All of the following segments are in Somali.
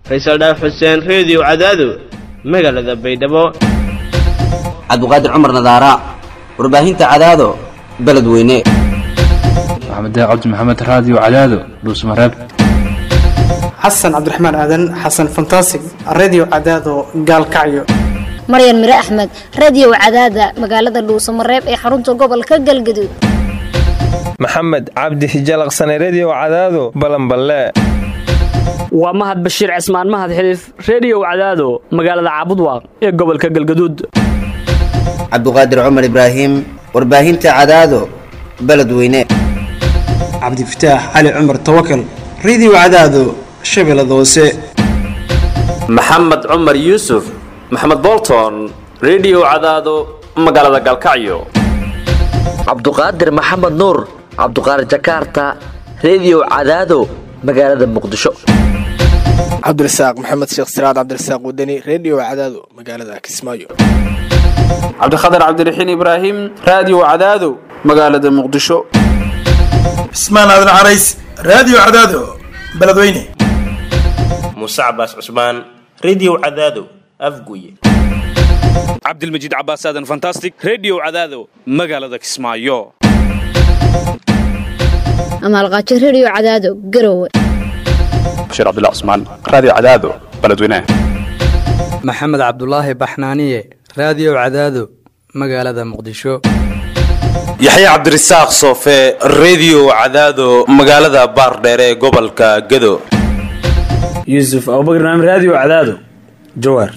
faysal dhaaf xuseen reediyo cadaado magaalada baydhabo cabdiqaadir cumar nadaara warbaahinta cadaado beledweyne maxamed cabdi maxamed raadiyo cadaado dhuusmareeb xasan cabdiraxmaan aadan xasan fantasig redio cadaado gaalkacyo maryan mire axmed radiyow cadaada magaalada dhuusamareeb ee xarunta gobolka galgaduud maxamed cabdi hijalaqsane rediyow cadaado balanballe waa mahad bashiir cismaan mahad xiliif rediyow cadaado magaalada caabudwaaq ee gobolka galgaduud cabdiqaadir cumar ibraahim warbaahinta cadaado beledweyne cabdifataax cali cumar tawakal redio cadaado shabeellada hoose maxamed cumar yuusuf maxamed bolton rediyow cadaado magaalada galkacyo cabduqaadir maxamed nuur cabduqaadir jakarta rediyow cadaado magaalada muqdisho cabdirasaaq maxamed sheekh siraad cabdirasaaq wadani rediyo cadaado magaalada kismaayo cabdikhatar cabdiraxiin ibraahim raadiyo cadaado magaalada muqdisho cismaan aadan carays raadiyo cadaado beledweyne muuse cabaas cusmaan rediyo cadaado afguye cabdilmajiid cabaas aadan fantastic rediyo cadaado magaalada kismaayo amaalqaajo rediyo cadaado garowe bashiir cabdullah cusmaan raadiyo cadaado beledweyne maxamed cabdulaahi baxnaaniye raadiyo cadaado magaalada muqdisho yaxye cabdirasaaq soofe rediyo cadaado magaalada baardheere ee gobolka gado yuusuf abubakar naam raadiyo cadaado jawaar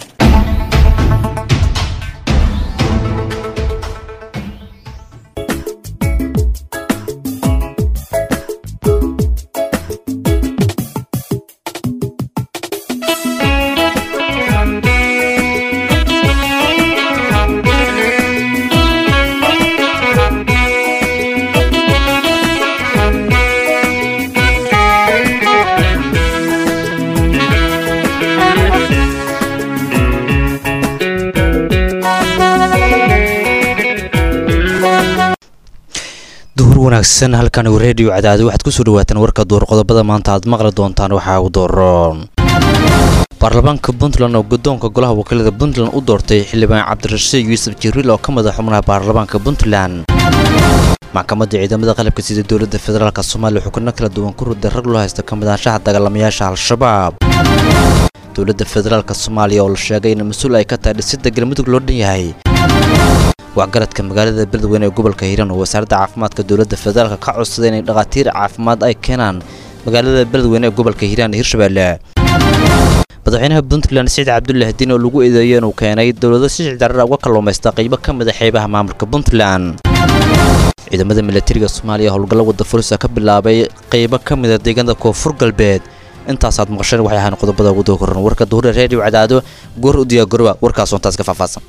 wanaagsan halkan reediyo cadaado waxaad kusoo dhawaataan warka duur qodobada maanta aad maqli doontaan waxaa u dooroon baarlamaanka puntland oo guddoonka golaha wakiilada puntland u doortay xildhibaan cabdirashiid yuusuf jibriil oo ka mid ah xubnaha baarlamaanka puntland maxkamadda ciidamada qalabka sida dowladda federaalk soomaaliya xukno kala duwan ku ruday rag loo haysta ka midaanshaha dagaalamayaasha al-shabaab dowladda federaalk soomaaliya oo la sheegay in mas-uul ay ka tahay dhisidda galmudug loo dhan yahay waxgaradka magaalada beledweyne ee gobolka hiiraan oo wasaaradda caafimaadka dowladda federaalk ka codsaday inay dhakhaatiir caafimaad ay keenaan magaalada beledweyne ee gobolka hiiraan ee hirshabeelle madaxweynaha puntland siciid cabdullahi diin oo lagu eedeeyo inuu keenay dowlado si sicdarara uga kalluumaysta qaybo ka mid a xeebaha maamulka puntland ciidamada milatariga soomaaliya howlgallo wadda furisa ka bilaabay qaybo ka mid a deegaanada koonfur galbeed intaasaad maqasheen waxay ahaan qodobada ugu dookoran warka duhure reediyo cadaado goor u diyaagoroba warkaas hoontaas ka faahfaahsan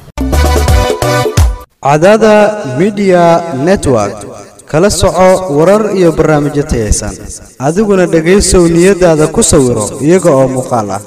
cadaada midiya network kala soco warar iyo barnaamijyo tayaysan adiguna dhegaysow niyadaada ku sawiro iyaga oo muuqaal ah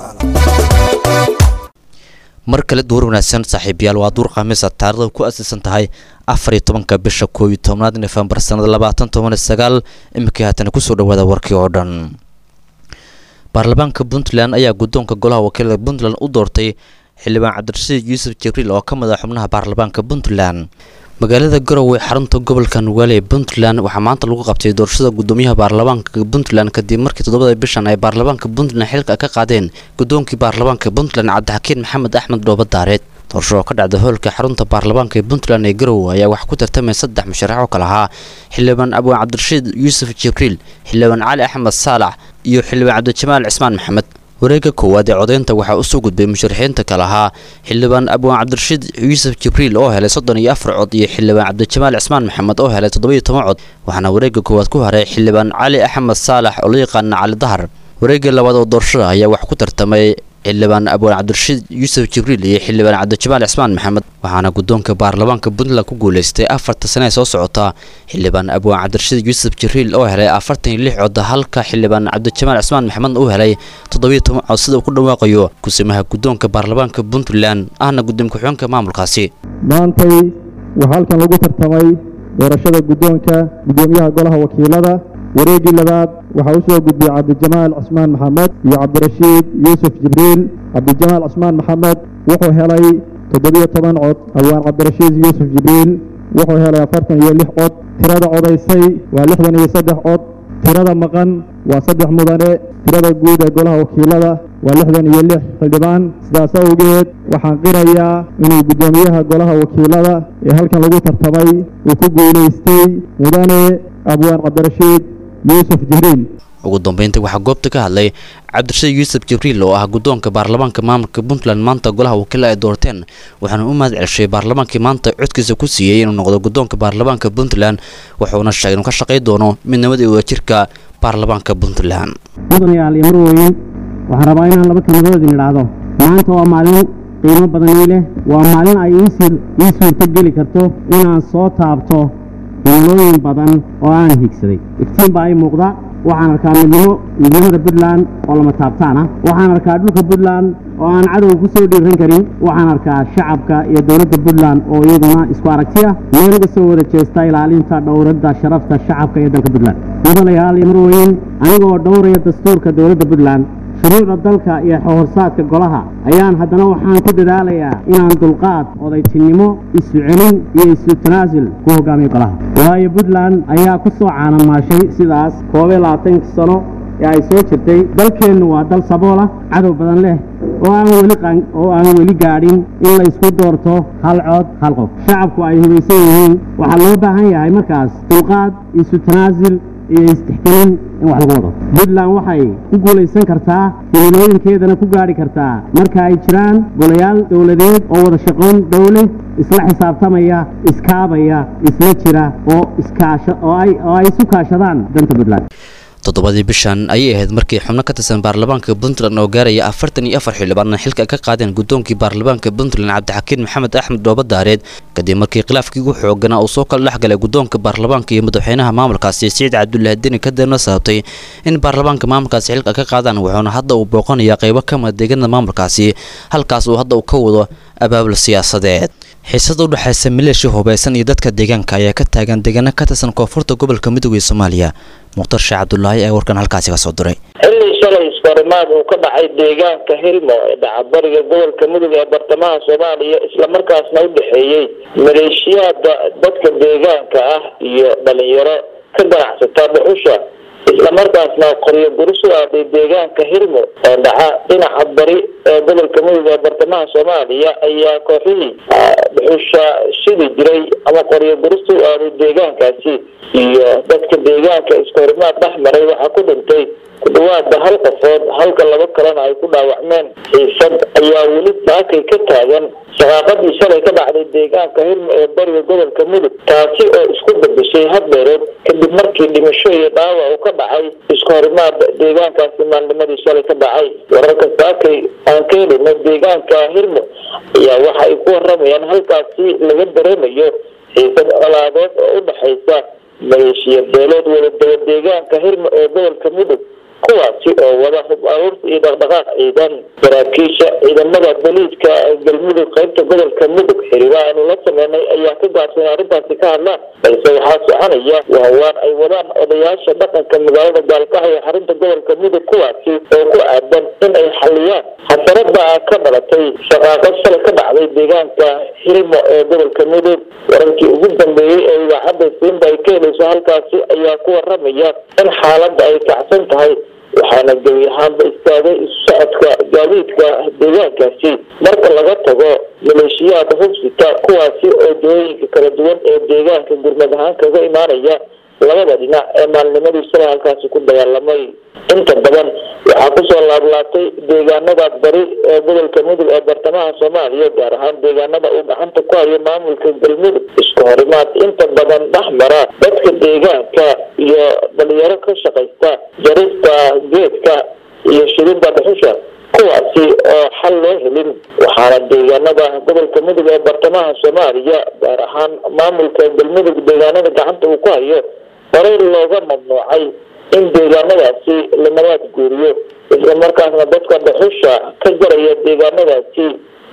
mar kale duur wanaagsan saaxiibayaal waa duur khamiisa taarikhda ku aasaysan tahay afar iyo tobanka bisha koob iyo tobnaad nofembar sanada labaatan toban iyo sagaal iminkii haatana kusoo dhawaada warkii oo dhan baarlamaanka puntland ayaa guddoonka golaha wakiilada puntland u doortay xildhibaan cabdirashiid yuusuf jibriil oo ka mid ah xubnaha baarlamaanka puntland magaalada garowe xarunta gobolka nugaale ee puntland waxaa maanta lagu qabtay doorashada gudoomiyaha baarlamaanka puntland kadib markii toddobada bishan ay baarlamaanka puntland xilka ka qaadeen guddoonkii baarlamaanka puntland cabdixakiin maxamed axmed dhooba daareed doorasho oo ka dhacda hoolka xarunta baarlamaanka ee puntland ee garowe ayaa wax ku tartamay saddex musharax oo kale ahaa xildhibaan abwaan cabdirashiid yuusuf jibriil xildhibaan cali axmed saalax iyo xildhibaan cabdijamaal cismaan maxamed wareegga koowaad ee codaynta waxaa usoo gudbay musharaxiinta kale ahaa xildhibaan abwaan cabdirashiid yuusuf jibriil oo helay soddon iyo afar cod iyo xildhibaan cabdijamaal cismaan maxamed oo helay toddobiyo toban cod waxaana wareegga koowaad ku haray xildhibaan cali axmed saalax oo la yaqaana cali dahar wareegga labaad oo doorashada ayaa wax ku tartamay xildhibaan abwaan cabdirashiid yuusuf jibriil iyo xildhibaan cabdijamaal cismaan maxamed waxaana guddoonka baarlamaanka puntland ku guulaystay afarta sane ee soo socota xildhibaan abwaan cabdirashiid yuusuf jibriil oo helay afartan iyo lix cod halka xildhibaan cabdijamaal cismaan maxamed uu helay toddobiyo toban cod sida uu ku dhawaaqayo kusimaha guddoonka baarlamaanka puntland ahna gudoomiye ku-xigeenka maamulkaasi maantay waxaa halkan lagu tartamay doorashada guddoonka guddoomiyaha golaha wakiilada wareeggii labaad waxaa u soo gudbiyey cabdijamaal cismaan maxamed iyo cabdirashiid yuusuf jibriil cabdijamaal cismaan maxamed wuxuu helay toddobiyo toban cod abwaan cabdirashiid yuusuf jibriil wuxuu helay afartan iyo lix cod tirada codaysay waa lixdan iyo saddex cod tirada maqan waa saddex mudane tirada guud ee golaha wakiilada waa lixdan iyo lix xildhibaan sidaas awgeed waxaan qirayaa inuu guddoomiyaha golaha wakiilada ee halkan lagu tartamay uu ku guulaystay mudane abwaan cabdirashiid yuusuf jibriil ugu dambeyntii waxaa goobta ka hadlay cabdirashiid yuusuf jibriil oo ah guddoonka baarlamaanka maamulka puntland maanta golaha wakiila ay doorteen waxaana u mahad celshay baarlamaankii maanta codkiisa ku siiyey inuu noqdo guddoonka baarlamaanka puntland wuxuuna sheegay inuu ka shaqay doono midnimada iyo wadajirka baarlamaanka puntland mudanayaal iyo marweyn waxaan rabaa inaan laba kelmadood idin idhaahdo maanta waa maalin qiimo badan ii leh waa maalin ay ii suurto geli karto inaan soo taabto himilooyin badan oo aan higsaday iftiin baa ii muuqda waxaan arkaa midnimo midnimada puntland oo lama taabtaan ah waxaan arkaa dhulka puntland oo aan cadowga ku soo dhiiran karin waxaan arkaa shacabka iyo dowladda puntland oo iyaduna isku aragti ah meel uga soo wada jeesta ilaalinta dhowradda sharafta shacabka iyo dalka puntland mudanayaal iyo marweyn anigoo dhowraya dastuurka dowladda puntland shuruucda dalka iyo xorsaadka golaha ayaan haddana waxaan ku dadaalayaa inaan dulqaad odaytinimo isu celin iyo isu tanaasul ku hogaamiyo golaha waayo puntland ayaa ku soo caanamaashay sidaas koob iyo labaatanka sano ee ay soo jirtay dalkeennu waa dal saboola cadow badan leh oo aan weli oo aan weli gaadhin in la isku doorto hal cod hal qof shacabku ay hubaysan yihiin waxaa loo baahan yahay markaas dulqaad isu tanaasul iyo istixgelin in wax lagu wado puntland waxay ku guulaysan kartaa himilooyinkeedana ku gaadhi kartaa marka ay jiraan golayaal dowladeed oo wada shaqoon dowle isla xisaabtamaya iskaabaya isla jira oo iskaasha oo ay oo ay isu kaashadaan danta puntland toddobadii bishan ayay ahayd markii xubno ka tirsan baarlamaanka puntland oo gaaraya afartan iyo afar xildhibaan xilka ka qaadeen guddoonkii baarlamaanka puntland cabdixakiin maxamed axmed dhoobadaareed kadib markii khilaafkii ugu xooganaa uu soo kala dhexgalay guddoonka baarlamaanka iyo madaxweynaha maamulkaasi siciid cabdullaahi deni kadeerna sababtay in baarlamaanka maamulkaasi xilka ka qaadaan wuxuuna hadda uu booqanayaa qaybo ka mida deegaanada maamulkaasi halkaas uu hadda uu ka wado abaabul siyaasadeed xiisada u dhexaysa maleeshiya hubaysan iyo dadka deegaanka ayaa ka taagan deegaano ka tirsan koonfurta gobolka midooda ee soomaaliya mukhtar sheekh cabdulaahi ee warkan halkaasi ka soo diray xilli shalay iskahorimaad uu ka dhacay deegaanka hilmo ee dhacabariga gobolka mudug ee bartamaha soomaaliya islamarkaasna u dhexeeyey maleeshiyaada dadka deegaanka ah iyo dhalinyaro ka ganacsata dhuxusha islamarkaasna qoryo guris u aaday deegaanka hilmo oo dhaca dhinaca bari ee gobolka mudug ee bartamaha soomaaliya ayaa kooxihii dhuxusha shidi jiray ama qoryo gurista u aaday deegaankaasi iyo dadka deegaanka iskahorimaad dhex maray waxaa ku dhintay ku dhawaada hal qofood halka laba kalena ay ku dhaawacmeen xiisad ayaa weli saakay ka taagan shaqaaqadii shalay ka dhacday deegaanka hilmo ee bariga gobolka mudug taasi oo isku bedeshay hadbeereed kadib markii dhimasho iyo dhaawac uu ka dhacay iskahorimaad deegaankaasi maalnimadii shalay ka dhacay wararka saakay aan ka helino deegaanka hilmo ayaa waxa ay ku waramayaan halkaasi laga dareemayo xiisad colaadeed oo u dhexaysa maleeshiya beelood wadadaba deegaanka hirmo ee gobolka mudug kuwaasi oo wada hub aruurta iyo dhaqdhaqaaq ciidan saraakiisha ciidamada boliiska galmudug qaybta gobolka mudug xiriira aynu la sameynay ayaa ka gaabsan arrintaasi ka hadlaan balse waxaa soconaya waawaan ay wadaan odayaasha dhaqanka magaalada gaalkaxyo xarunta gobolka mudug kuwaasi oo ku aadan in ay xaliyaan xasarada ka dhalatay shaqaaqad shalay ka dhacday deegaanka hirmo ee gobolka mudug wararkii ugu dambeeyey ee idaacadda siinba ay ka helayso halkaasi ayaa ku waramaya in xaaladda ay kacsan tahay waxaana gebi ahaanba istaagay isu socodka gaadiidka deegaankaasi marka laga tago maleeshiyaada hubsita kuwaasi oo dooyinka kala duwan ee deegaanka gurmad ahaan kaga imaanaya labada dhinac ee maalnimadii shalay halkaasi ku dagaalamay inta badan waxaa kusoo laablaabtay deegaanada bari ee gobolka mudug ee bartamaha soomaaliya gaar ahaan deegaanada uu gacanta ku hayo maamulka galmudug iska horimaad inta badan dhex mara dadka deegaanka iyo dhalinyaro ka shaqaysta jarista geedka iyo shidida dhuxusha kuwaasi oo xal loo helin waxaana deegaanada gobolka mudug ee bartamaha soomaaliya gaar ahaan maamulka galmudug deegaanada gacanta uu ku hayo horey looga mamnuucay in deegaanadaasi la nabaad guuriyo isla markaasna dadka dhuxusha ka jaraya deegaanadaasi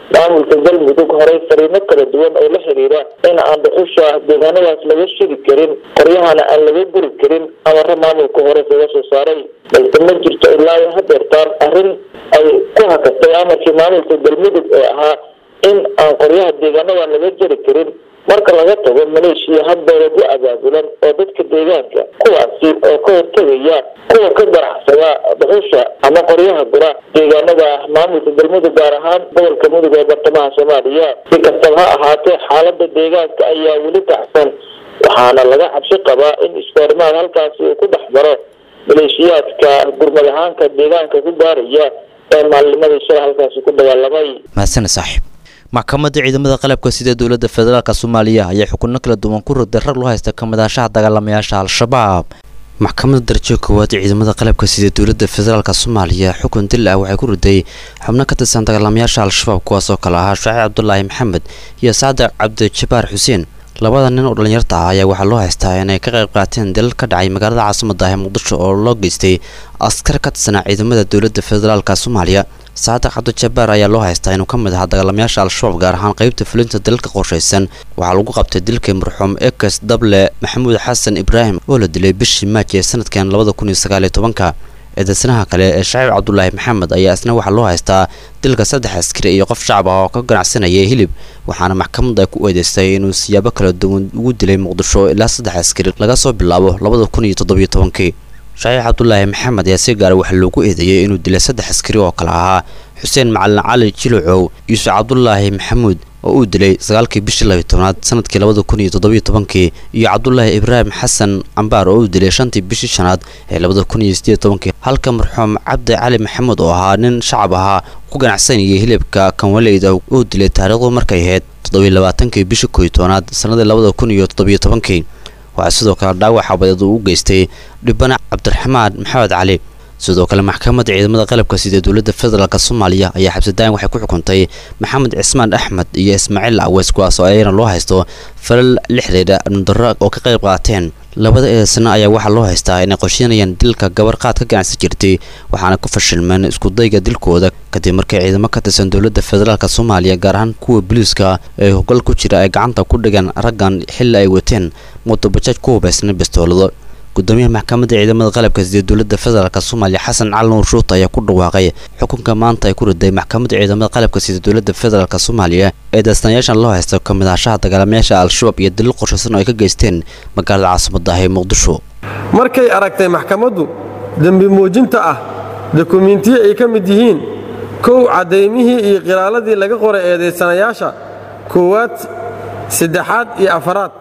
maamulka galmudug horey fariimo kala duwan oo la xiriira in aan dhuxusha deegaanadaas laga shidi karin qoryahana aan laga guri karin amare maamulka hore kaga soo saaray balse ma jirto ilaa iyo hadeertaan arrin ay ku hakatay amarkii maamulka galmudug ee ahaa in aan qoryaha deegaanada laga jari karin marka laga tago maleeshiya hadbeeladu abaabulan oo dadka deegaanka kuwaasi oo ka hortegaya kuwa ka ganacsada dhuxusha ama qoryaha gura deegaanada maamulka galmudug gaar ahaan gobolka mudug ee bartamaha soomaaliya si kastaba ha ahaatee xaalada deegaanka ayaa weli kacsan waxaana laga cabsi qabaa in iskoorimaad halkaasi uu ku dhex maro maleeshiyaadka gurmad ahaanka deegaanka ku gaaraya ee maalnimadii shalay halkaasi ku dagaalamay mahadsane saaxiib maxkamadda ciidamada qalabka sida dowladda federaalk soomaaliya ayaa xukuno kala duwan ku rogday rag loo haysta kamidahashaha dagaalamayaasha al-shabaab maxkamadda darajo koowaad ee ciidamada qalabka sida dowladda federaalk soomaaliya xukun dil ah waxay ku riday xubno ka tirsan dagaalamayaasha al-shabaab kuwaas oo kale ahaa shaaciib cabdulaahi maxamed iyo sacdar cabdijabaar xuseen labada nin oo dhallinyarta ah ayaa waxaa loo haystaa inay ka qayb qaateen dilal ka dhacay magaalada caasimada ah ee muqdisho oo loo geystay askar ka tirsanaa ciidamada dowladda federaalk soomaaliya saadiq cabdijabaar ayaa loo haystaa inuu ka mid ahaa dagaalamayaasha al-shabaab gaar ahaan qeybta fulinta dalalka qorshaysan waxaa lagu qabtay dilkii marxuum ekes dable maxamuud xasan ibraahim oo la dilay bishii maaj ee sanadkan labada kun iyo sagaaliyo tobanka eedeysanaha kale ee shaciib cabdulaahi maxamed ayaa isna waxaa loo haystaa dilka saddex askari iyo qof shacab ah oo ka ganacsanaya hilib waxaana maxkamadda ku eedeystay inuu siyaabo kala duwan ugu dilay muqdisho ilaa saddex askari laga soo bilaabo labada kun iyo toddobiyo tobankii shaciib cabdulaahi maxamed ayaa si gaara waxaa loogu eedeeyey inuu dilay saddex askari oo kale ahaa xuseen macalin cali jilucow yuusuf cabdulaahi maxamuud oo uu dilay sagaalkii bishii labiyo tobnaad sanadkii labada kun iyo toddobiyo tobankii iyo cabdulaahi ibraahim xasan cambaar oo uu dilay shantii bishii shanaad ee labada kun iyo sideed tobankii halka marxuum cabdi cali maxamuud oo ahaa nin shacab ahaa ku ganacsanayay hilibka kanwaleyda uu dilay taariikhdu markay ahayd toddobiyo labaatankii bishii koyo tobnaad sanadii labada kun iyo toddobiyo tobankii waxaa sidoo kale dhaawac xabadeed uu u geystay dhibana cabdiraxmaan maxamed cali sidoo kale maxkamadda ciidamada qalabka sida dowladda federaalk soomaaliya ayaa xabsidaayan waxay ku xukuntay maxamed cismaan axmed iyo ismaaciil aweys kuwaas oo ayana loo haysto falal lixdeeda amnidarro oo ka qayb qaateen labada eedeysana ayaa waxaa loo haystaa inay qorsheynayaan dilka gabar qaad ka ganacsan jirtay waxaana ku fashilmeen iskudayga dilkooda kadib markay ciidamo ka tirsan dowladda federaalk soomaaliya gaar ahaan kuwa booliiska ee hoggal ku jira ay gacanta ku dhigan raggan xilli ay wateen mootobajaaj ku hubaysnay bistoolado gudoomiyaha maxkamadda ciidamada qalabka sida dowladda federaalk soomaaliya xasan cali nuur shuuta ayaa ku dhawaaqay xukunka maanta ay ku riday maxkamadda ciidamada qalabka sida dowladda federaalk soomaaliya ee daastanayaashan loo haysta kamid ahashaha dagaalamayaasha al-shabaab iyo dalil qorshaysan oo ay ka geysteen magaalada caasimada ah ee muqdisho markay aragtay maxkamaddu dembi muujinta ah dokumiintiyo ay ka mid yihiin kow caddaymihii iyo qiraaladii laga qoray eedaysanayaasha koowaad saddexaad iyo afaraad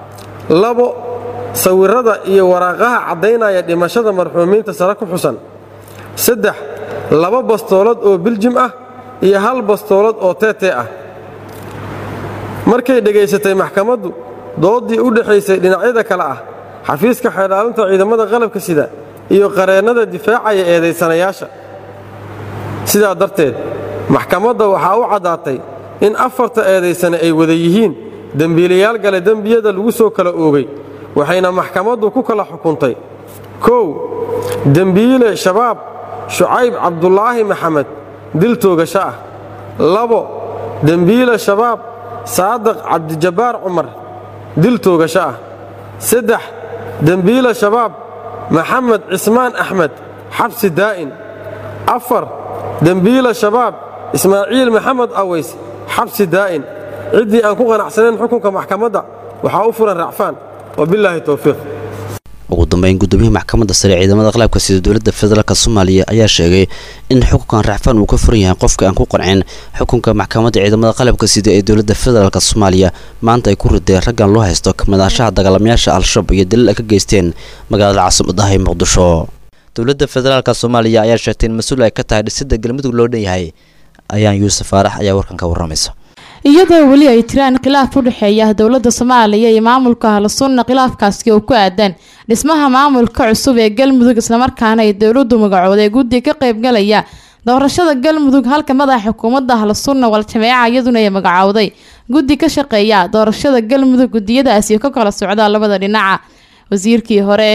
labo sawirrada iyo waraaqaha caddaynaya dhimashada marxuumiinta sare ku xusan saddex laba bastoolad oo biljim ah iyo hal bastoolad oo teetee ah markay dhegaysatay maxkamaddu dooddii u dhexaysay dhinacyada kale ah xafiiska xeedhaalinta ciidamada qalabka sida iyo qareennada difaacaya eedaysanayaasha sidaa darteed maxkamadda waxaa u caddaatay in afarta eedaysane ay wada yihiin dembiilayaal gale dembiyada lagu soo kala oogay waxayna maxkamaddu ku kala xukuntay kow dembiile shabaab shucayb cabdulaahi maxamed dil toogasho ah labo dembiile shabaab saadiq cabdijabbaar cumar dil toogasho ah saddex dembiile shabaab maxamed cismaan axmed xabsi daa'in afar dembiile shabaab ismaaciil maxamed aways xabsi daa'in ciddii aan ku qanacsanayn xukunka maxkamadda waxaa u furan racfaan wabilaahi towfiiq ugu dambeyn gudoomiyaha maxkamadda sare ciidamada qalabka sida dowladda federaalk soomaaliya ayaa sheegay in xukunkan racfaan uu ka furan yahay qofka aan ku qancin xukunka maxkamadda ciidamada qalabka sida ee dowladda federaalk soomaaliya maanta ay ku rideen raggan loo haysto kamidahashaha dagaalamayaasha al-shabaab iyo dalil ay ka geysteen magaalada caasimadaha ee muqdisho dowladda federaalk soomaaliya ayaa sheegtay in mas-uul ay ka tahay dhisidda galmudug loo dhan yahay ayaan yuusuf faarax ayaa warkan ka warramaysa iyadoo weli ay jiraan khilaaf u dhexeeya dowladda soomaaliya iyo maamulka ahlusunna khilaafkaasi oo ku aadan dhismaha maamulka cusub ee galmudug islamarkaana ay dowladdu magacooday guddi ka qaybgalaya doorashada galmudug halka madaxa xukuumadda ahlusunna wal-jameeca iyaduna ay magacowday guddi ka shaqeeya doorashada galmudug gudiyadaasi ka kala socda labada dhinaca wasiirkii hore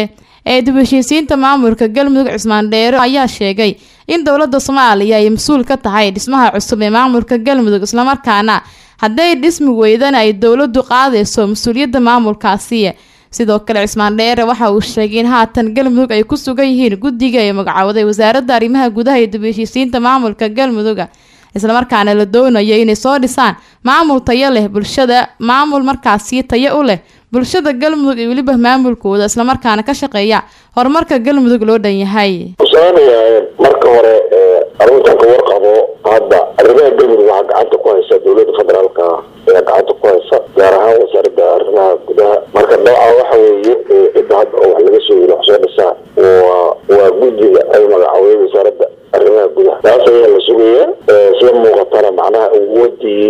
ee dib u heshiisiinta maamulka galmudug cismaan dheere ayaa sheegay in dowladda soomaaliya ay mas-uul ka tahay dhismaha cusub ee maamulka galmudug islamarkaana hadday dhismi weydana ay dowladdu qaadayso mas-uuliyadda maamulkaasi sidoo kale cismaan dheere waxa uu sheegay in haatan galmudug ay ku sugan yihiin guddiga ay magacowday wasaaradda arrimaha gudaha iyo dib u heshiisiinta maamulka galmuduga islamarkaana la doonayo inay soo dhisaan maamul tayo leh bulshada maamul markaasi tayo u leh bulshada galmudug iyo weliba maamulkooda islamarkaana ka shaqeeya horumarka galmudug loo dhan yahay usaanayaayeen marka hore arrintan ka warqabo hadda arrimaha galmudug waxaa gacanta ku haysa dowladda federaalka ayaa gacanta ku haysa gaar ahaan wasaaradda arrimaha gudaha marka nooca waxa weeye cidda hadda oo wax laga soo yiri wax soo dhisaa waa waa guddiga ay magacowday wasaaradda arrimaha gudaha taas ayaa la sugayaa sida muuqatana macnaha awoodii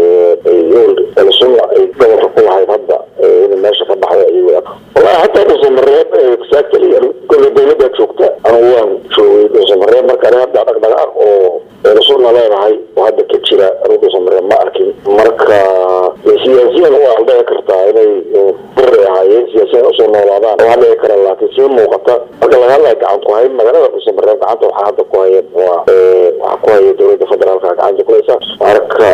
sunna ay gobolka ku lahayd hadda in meesha ka baxday ayay wallahi hataa dhuusamareeb exactly kolle dowladda joogta anigu waan joogay dhuusamareeb markaan hadda dhaqdhaqaaq oo sunna leedahay oo hadda ka jira anigu dhuusamareeb ma arkin marka siyaasiyan waa dhici kartaa inay buray ahaayeen siyaasiyan usoo noolaadaan waa dhici kara laakiin sida muuqata marka laga hadlaya gacan ku hayn magaalada dhuusamareeb gacanta waxaa hadda ku haya waa waxaa ku haya dowladda federaalka gacanta kuleysa marka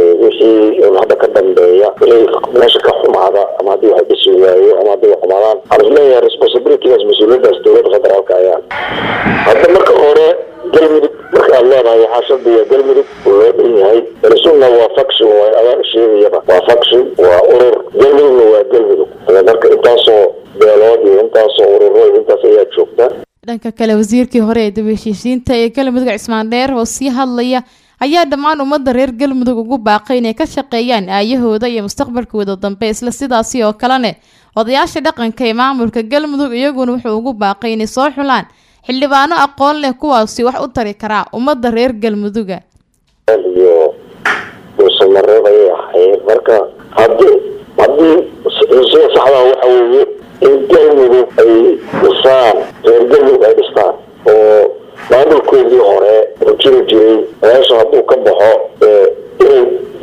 wixii hadda ka dambeeya inay meesha ka xumaada ama haddii wax dhisi waayo ama haddii wax xumaadaan waxaan isleeyahay responsibilitygaas mas-uuliyadaas dowladda federaalka ayaa hadda marka hore galmudug marka aad leedahay waxaa shardiga galmudug oo loo dhan yahay sunna waa faction waa adaa sheegayaba waa faction waa urur galmudugna waa galmudug marka intaasoo beelood iyo intaasoo ururo iyo intaas ayaa joogta dhanka kale wasiirkii hore ee dib u heshiisiinta ee galmudug cismaan dheer oo sii hadlaya ayaa dhammaan ummadda reer galmudug ugu baaqay inay ka shaqeeyaan aayahooda iyo mustaqbalkooda dambe isla sidaasi oo kalene odayaasha dhaqanka ee maamulka galmudug iyaguna wuxuu ugu baaqay inay soo xulaan xildhibaano aqoon leh kuwaasi wax u tari karaa ummadda reer galmuduga iyo dhuusamareeb ayay ahayd marka haddii haddii sida saxdaa waxa weeye in galmudug ay dhisaan reer galmudug ay dhistaan oo maamulkoodii hore oo jiri jiray meesha hadduu ka baxo inay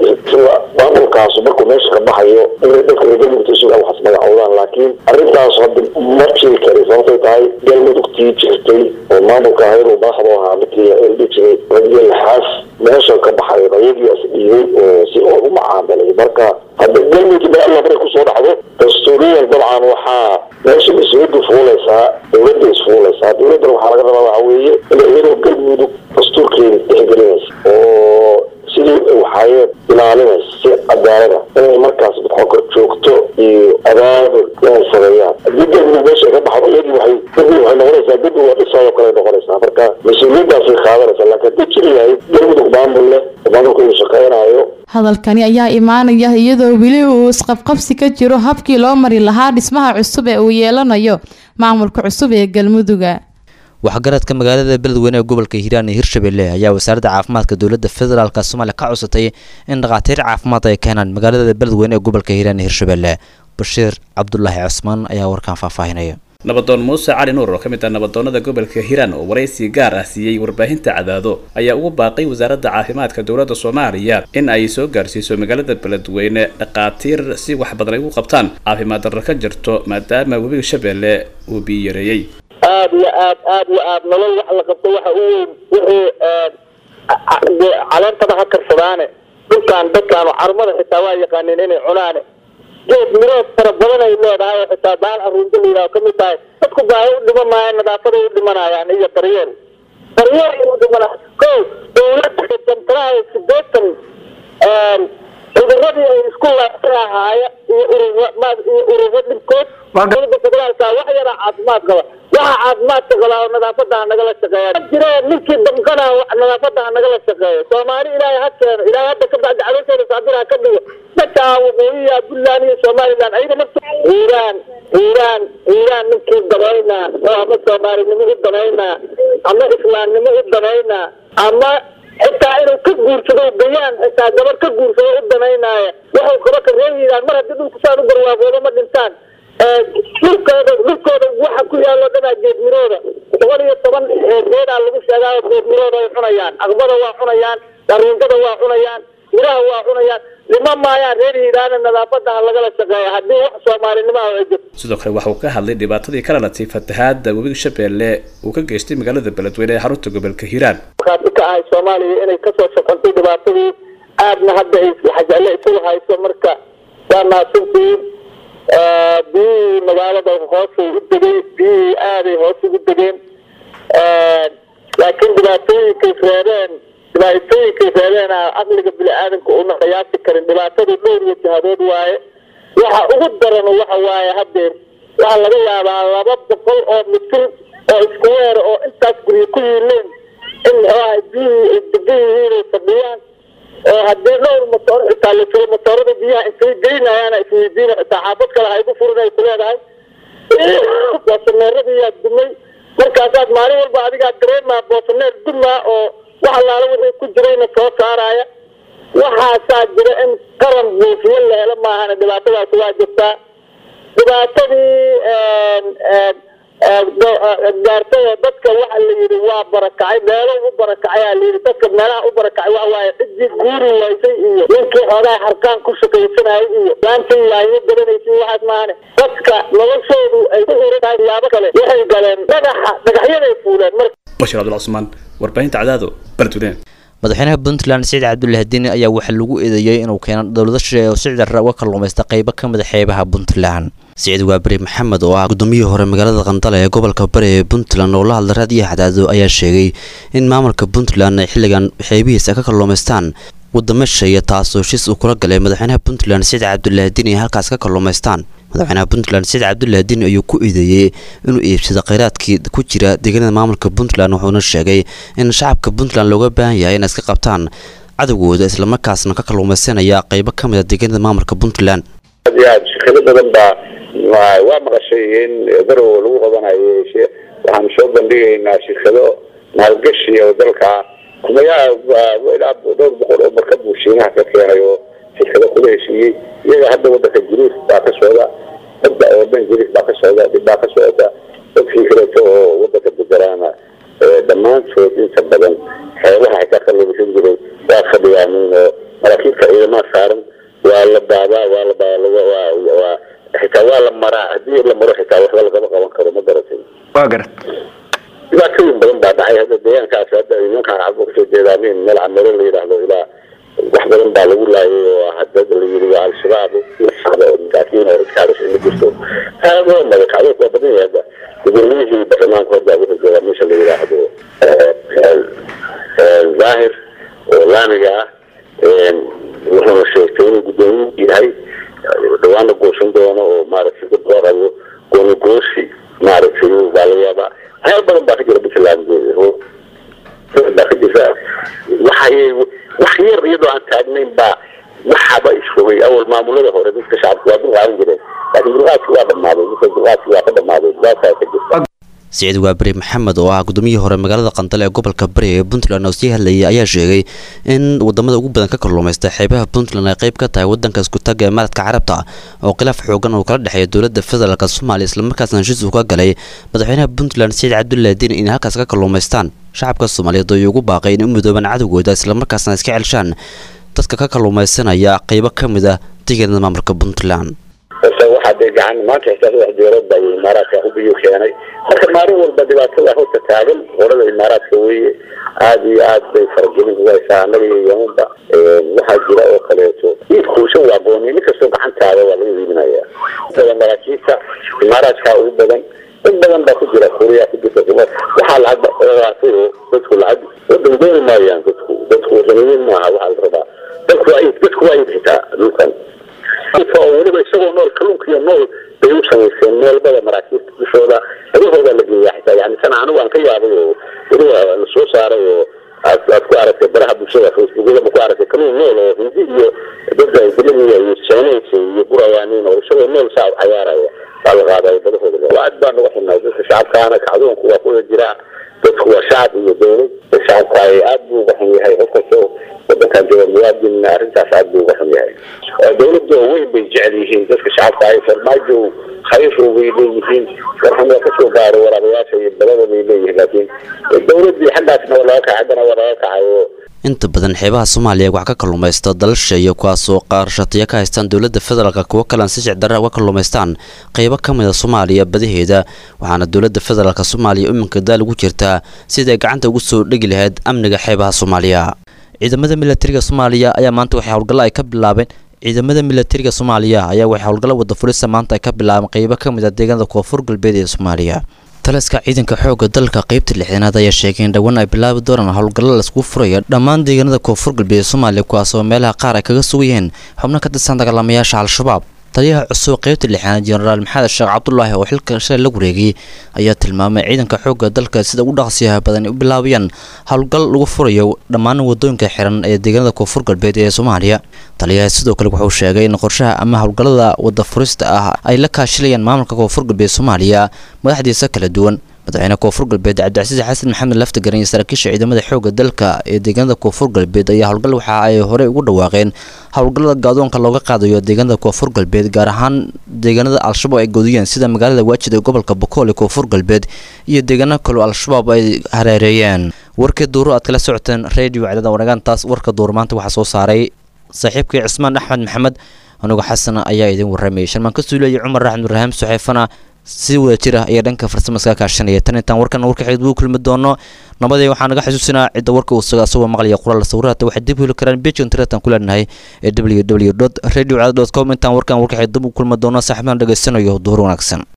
maamulkaas markuu meesha ka baxayo inay dadka reer galmudugta isuga waxas magacowdaan laakiin arrintaas hadda ma jiri kari sababtay tahay galmudugtii jirtay oo maamulka ahayd uu madaxdu ahaa midkii eldhi jiray ragyo laxaas meesha ka baxay ayagii is dhiibay oo si oo u macaamilay marka hadda galmudug baa alla markay kusoo dhacdo dastuuriyan dabcan waxaa meesha mas-uuliyaddu fuulaysaa dowladda isfuulaysaa dowladdana waxaa laga rabaa waxa weeye inay iyadoo galmudug dastuurkeeda tixgelinaysa oo sidii waxaayeen ilaalinaysa si cadaalada inay markaas kor joogto iyo abaabul inay sameeyaan haddii galmudug meesha ay ka baxdo iyadii waxay galmudug waxay noqonaysaa galmudug waa dhisaayoo kale noqonaysaa marka mas-uuliyaddaasay qaadanaysaa laakiin haddii jiri lahayd galmudug maamul leh oo maamulkoodu shaqeynayo hadalkani ayaa imaanaya iyadoo weli uu isqabqabsi ka jiro habkii loo mari lahaa dhismaha cusub ee uu yeelanayo maamulka cusub ee galmuduga waxgaradka magaalada beledweyne ee gobolka hiiraan iyo hirshabelle ayaa wasaaradda caafimaadka dowladda federaalk soomaaliya ka cusatay in dhakhaatiir caafimaad ay keenaan magaalada beledweyne ee gobolka hiiraan iyo hirshabelle bashiir cabdulaahi cusmaan ayaa warkaan faahfaahinaya nabadoon muuse cali nuur oo ka mid ah nabadoonnada gobolka hiiraan oo waraysi gaar ah siiyey warbaahinta cadaado ayaa ugu baaqay wasaaradda caafimaadka dowladda soomaaliya in ay soo gaarsiiso magaalada beledweyne dhakhaatiir si wax badan ay ugu qabtaan caafimaad darro ka jirto maadaama webiga shabeelle uu biyi yareeyey aada iyo aad aada iyo aad nolol wax la qabto waxa u weyn wixii caleentaba ha karsadaane dhulkaan dadkaanu carmada xitaa waa yaqaaneen inay cunaane geed mirood fara badan ay leedahay oo xitaa baal aruunta la yidhaho kamid tahay dadku baahi u dhiman maayo nadaafaday u dhimanayaan iyo daryeel daryeel ay u dhimanaya ko dowladda xisantaraha sideetan cuduradii ay isku laabsan ahaaya iyo ururo iyo ururo dhibkood dowladda federaalka wax yaraa caafimaad qaba waxa caafimaadka qabaa oo nadaafada ha nagala shaqeeya jire ninkii damqana nadaafada ha nagala shaqeeyo soomaali ilaahay ha keeno ilaahay hadda ka bacdi caloosheeda saabir ha ka dhigo dadka waqooyiya puntland iyo somaliland ayaga nafta hiiraan hiiraan hiiraan ninkii danaynaa oo ama soomaalinimo u danaynaa ama islaamnimo u danaynaa ama xitaa inuu ka guursado gayaan xitaa gabar ka guursado u danaynaaya wuxuu kaba ka reebayaan mar haddii dhulku saan u barwaaqoodo ma dhintaan dhulkooda dhulkooda waxa ku yaalo dhanaa geedmirooda boqol iyo toban geedaa lagu sheegaayo geedmirooda ay cunayaan aqbada waa cunayaan daruungada waa cunayaan miraha waa cunayaan dhima maayaan reer hiiraana nadaafada ha lagala shaqeeya haddii wax soomaalinimo ah ay jirto sidoo kale waxa uu ka hadlay dhibaatadii ka dhalatay fatahaada webiga shabeelle uu ka geystay magaalada beledweyne ee xarunta gobolka hiiraan markaasi ka ahay soomaaliya inay kasoo shaqantay dhibaatadii aadna hadda ay xajaale isugu hayso marka waa mahadsantihiin biyihii magaalada hoosay u degay biyihii aaday hoos ugu degeen laakiin dhibaatooyinkay reebeen dhibaatooyinkay reebeen aqliga bini-aadanka una qiyaasi karin dhibaatadu dhowr iyo jihadood waaye waxa ugu daran waxa waaye hadeer waxaa laga yaabaa laba boqol oo mitir oo isku weer oo intaas guryo ku yiileen in muxuaha biyihii ay degan yihiin ay fadhiyaan oo haddii dhowr matoor xitaa la jiro matoorada biyaha intay geynayaan isweydiina xitaa xaafad kale ha igu furin ay ku leedahay boosaneeradiyaa dumay markaasaad maalin walba adigaa dareemaa boosaneer dumaa oo wax allaala wixii ku jirayna soo saaraya waxaasaa jira in qaran buufiyo la helo maahana dhibaatadaasi waa jirtaa dhibaatadii gaartay oo dadka waxa la yidhi waa barakacay meelo u barakacay aa layidhi dadka meelaha u barakacay waxa waaye ciddii guuri waysay iyo ninkii xoogaa harkaan ku shaqaysanayay iyo laantii yaayo garanaysay waxaas maahane dadka noloshoodu ay ku xiran tahay yaabo kale waxay galeen dhagaxa dhagaxyaday fuuleen marka bashir cabdul cusmaan warbaahinta cadaado beledweyne madaxweynaha puntland siciid cabdullaahi diini ayaa waxaa lagu eedeeyey inuu keeno dowlado shisheeye oo si cidara uga kalluumaysta qaybo ka mid a xeebaha puntland siciid waaberi maxamed oo ah gudoomiyihii hore magaalada qandale ee gobolka bari ee puntland oo la hadla raadiyo xadaado ayaa sheegay in maamulka puntland ay xilligan xeebihiisa ka kalluumaystaan wadamo shisheeye taasoo heshiis uu kula galay madaxweynaha puntland siciid cabdullaahi diini ay halkaas ka kalluumaystaan madaxweynaha puntland siciid cabdullaahi diini ayuu ku eedeeyey inuu iibsado kheyraadkii ku jira deegaanada maamulka puntland wuxuuna sheegay in shacabka puntland looga baahan yahay inay iska qabtaan cadowgooda islamarkaasna ka kalluumaysanaya qaybo ka mid a deegaanada maamulka puntland aad iyo aad shirkado badan baa waa- waa maqashay in garow lagu qabanayo she- waxaan soo bandhigaynaa shirkado maalgashi oo dalka kumayaa waa ilaa dhowr boqol oo markab buu shiinaha ka keenay oo shirkado kula heshiiyey iyaga hadda wadanka jiriif baa ka socda badda oo dhan jiriif baa ka socda dhib baa ka socda dadkii kaleeto oo wadanka bedelaana eh, dhammaantood inta badan xeebaha xitaa ka labisan jiray waa fadhiyaanin oo maraakiibta ciidamaha saaran waa la daadaa waa la baa- waa- waa- waa xitaa waa la maraa haddii la maro xitaa waxba lagama qaban karo ma garatay waa garat dhibaatooyin badan baa dhacay hadda deegaankaas hadda nimankaan cabo kasoo jeedaanin meel camero la yidhaahdo ilaa wax badan baa lagu laayay oo hadda la yidhi waa al-shabaab socda oo masaakiin oo iskaadas ila jirto aadoo magacaadood waa badan yahay hadda gudoomiyihii baarlamaanka hadda wuxuu joogaa meesha la yidhaahdo zaahir oo laamiga ah wuxuuna sheegtay inuu gudoomiyihii yahay dhawaana goosan doono oo maaragtay dad loo rabo gooni goosi maaragtay baa laga yaabaa waxyaaba badan baa ka jira puntland oo baa ka jirta waxay wax yar iyadoo aan taagnayn baa waxaba isfogay awal maamulada hore dadka shacabka waa dulqaadan jireen laakiin dulqaadki waa dhamaaday dadka dulqaadki waa ka dhamaaday dhibaataa ka jirta siciid waaberi maxamed oo ah gudoomiyihii hore magaalada qandale ee gobolka bari ee puntland oo sii hadlayay ayaa sheegay in wadamada ugu badan ka kalluumaysta xeebaha puntland ay qayb ka tahay wadanka iskutaga ee maradka carabta oo khilaaf xoogan uu kala dhexeeya dowlada federaalk soomaaliya islamarkaasna heshiis uu ka galay madaxweynaha puntland siciid cabdullaahi diin inay halkaas ka kalluumaystaan shacabka soomaaliyeed oo ugu baaqay inay u midoobaan cadowgooda islamarkaasna iska celshaan dadka ka kalluumaysanaya qaybo ka mid ah deegaanada maamulka puntland ase waxaa dee gacan maanta xitaa saddex jeerood baa imaaraadka ubiyo keenay marka maalin walba dhibaatada horta taagan horada imaaraadka weeye aada iyo aad bay faragelin ugu haysaa annaga iyo yemanba waxaa jira oo kaleeto iibkuusha waa gooni nin kastoo gacantaada waa laga iibinaya intada maraakiibta imaaraadkaa ugu badan dad badan baa ku jira kuriyaa ku jirta kuma waxaa lacag qaatay oo dadku lacag wadan dooni maayaan dadku dadku wadaniyiin maaha waxaa la rabaa dadku waa iib dadku waa iib xitaa dhulkan oo weliba isagoo nool kalluunka iyo nool bay u samayseen meelbada maraakiibta dushooda adahooda la geeyaa xitaa yani tan anigu aan ka yaabay oo weliba la soo saaray oo aad aad ku aragtay baraha bulshada facebookyada ku aragtay kalluun nool oo hindi iyo dadda dilamiya iyo chinese iyo burayaanin oo isagoo nool saa u cayaaraya baa la qaaday badahooda aad baan uga xunay dadka shacabkaana kacdoonku waa kuwada jiraa dadku waa shacab iyo dowlad shacabka ay aad buu uga xun yahay qof kastoo wadankan jooga muwaadin arrintaas aad buu uga xun yahay dowladda weyn bay jecel yihiin dadka shacabka ay farmaajo khayr bay leeyihiin warxan waa kasoo gaaro waraabayaasha iyo balada bay leeyihiin laakiin dowladdii xaggaasna waa laga kacay haddana waa laga kacay oo inta badan xeebaha soomaaliya wax ka kalluumaysta dalalsheeya kuwaasoo qaarshatiya ka haystaan dowladda federaalk kuwo kalean si sicdarra uga kalluumaystaan qaybo ka mid a soomaaliya badaheeda waxaana dowladda federaalk soomaaliya iminka daal ugu jirtaa sidai gacanta ugu soo dhegi lahayd amniga xeebaha soomaaliya ciidamada milatariga soomaaliya ayaa maanta waxay howlgallo ay ka bilaabeen ciidamada milatariga soomaaliya ayaa waxay howlgallo wada fulisa maanta ay ka bilaabeen qaybo ka mid a deegaanada koonfur galbeed ee soomaaliya taliska ciidanka xoogga dalka qaybta lixdanaad ayaa sheegay in dhowaan ay bilaabi doonaan howlgallo laiskugu furaya dhammaan deegaanada koonfur galbeed ee soomaaliya kuwaasoo meelaha qaar ay kaga sugan yihiin xubno ka tirsan dagaalamayaasha al-shabaab taliyaha cusub qaybta lixaanaad jenaraal maxamed sheekh cabdulaahi oo xilka shalay la wareegay ayaa tilmaamay ciidanka xoogga dalka sida ugu dhaqsiyaha badan ay u bilaabayaan howlgal lagu furayo dhammaan wadooyinka xiran ee deegaanada koonfur galbeed ee soomaaliya taliyaha sidoo kale wuxuu sheegay in qorshaha ama howlgallada wada furista ah ay la kaashilayaan maamulka koonfur galbeed soomaaliya madaxdiisa kala duwan madaxweyne koonfur galbeed cabdicasiis xasan maxamed laftigaran iyo saraakiisha ciidamada xoogga dalka ee deegaanada koonfur galbeed ayaa howlgal waxa ay horey ugu dhawaaqeen howlgallada gaadoonka looga qaadayo deegaanada koonfur galbeed gaar ahaan deegaanada al-shabaab ay godiyeen sida magaalada waajid ee gobolka bokool ee koonfur galbeed iyo deegaano kaloo al-shabaab ay hareereeyeen warkii duuro aad kala socoteen radio cadada wanaagaantaas warka duur maanta waxaa soo saaray saaxiibkii cismaan axmed maxamed anugu xasan ayaa idin warramayay sharmaan ka suulaya cumar raxmed ibraahim suxeefana si wada jir ah iyo dhanka farsamaska kaashanaya tan intaan warkan warka xigid ugu kulmi doono nabadee waxaa naga xasuusinaa cidda warka uu suga asagoo maqlaya qoraal sawirahata waxay dib heli karaan bejon tiratan ku leenahay ee w w dot radio com intaan warkan warka xigid dib ugu kulmi doono saaxiibaan dhegaysanayo duhur wanaagsan